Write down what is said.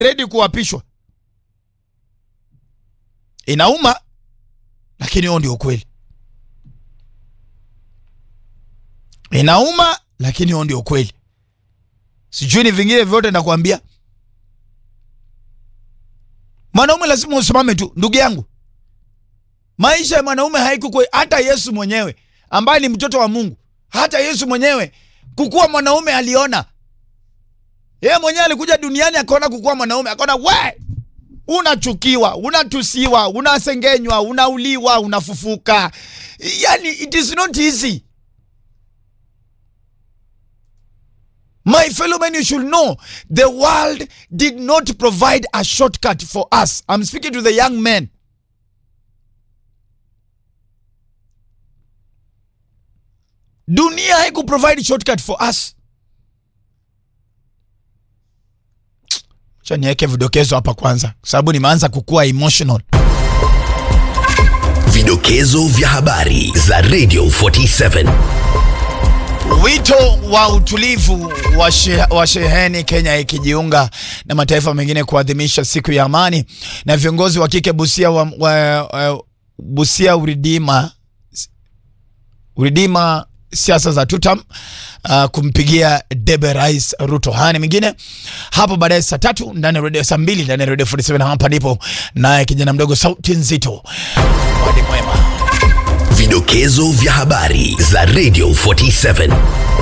ready kuapishwa. Inauma, lakini huo ndio ukweli. Inauma, lakini huo ndio ukweli. Sijui ni vingine vyote nakwambia. Mwanaume lazima usimame tu, ndugu yangu. Maisha ya mwanaume haikukuwa hata Yesu mwenyewe ambaye ni mtoto wa Mungu, hata Yesu mwenyewe kukuwa mwanaume aliona. Yeye mwenyewe alikuja duniani akaona kukuwa mwanaume, akaona we, unachukiwa, unatusiwa, unasengenywa, unauliwa, unafufuka. Yani it is not easy. My fellow men, you should know the world did not provide a shortcut for us. I'm speaking to the young men. Dunia haiku provide shortcut for us. Acha niweke vidokezo hapa kwanza, sababu nimeanza kukua emotional. Vidokezo vya habari za Radio 47. Wito wa utulivu wa, she, wa sheheni Kenya ikijiunga na mataifa mengine kuadhimisha siku ya amani, na viongozi wa kike Busia wa, wa, wa, Busia uridima uridima siasa za tutam uh, kumpigia debe Rais Ruto. Haya ni mengine hapo baadaye saa tatu ndani ya redio, saa mbili ndani ya redio 47. Hapa ndipo naye kijana mdogo sauti nzito wadi mwema Vidokezo vya habari za Radio 47.